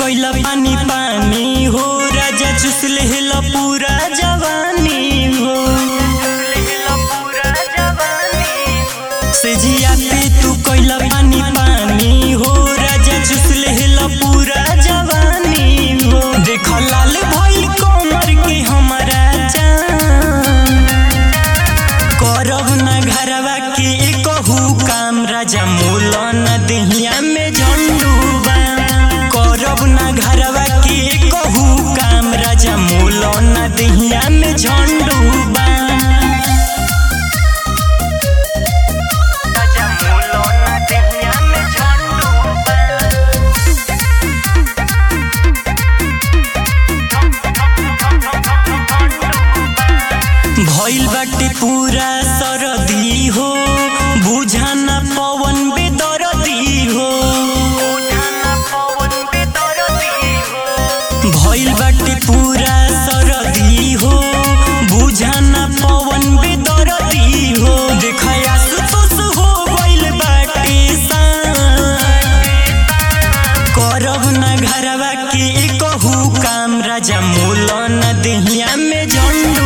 कैला पानी पानी हो राजा चुस लेहल पूरा जवानी हो से जिया पे तू कैला पानी पानी हो राजा चुस लेहल पूरा जवानी हो देख लाल भइल कमर के हमारा जान करब न घरवा के कहू काम राजा मोल न दहिया में झंडूबा करब न घरवा के कहू काम राजा मोल न दहिया में झंडूबा भइल बाटे पूरा सरदी हो बुझाना पवन बेदरदी हो भइल बाटे पूरा सरदी हो बुझाना पवन बेदरदी हो देखया सुतुस हो गइल बाटे सान करब न घरवा के कहू काम राजा मोल न दहिया में झंडू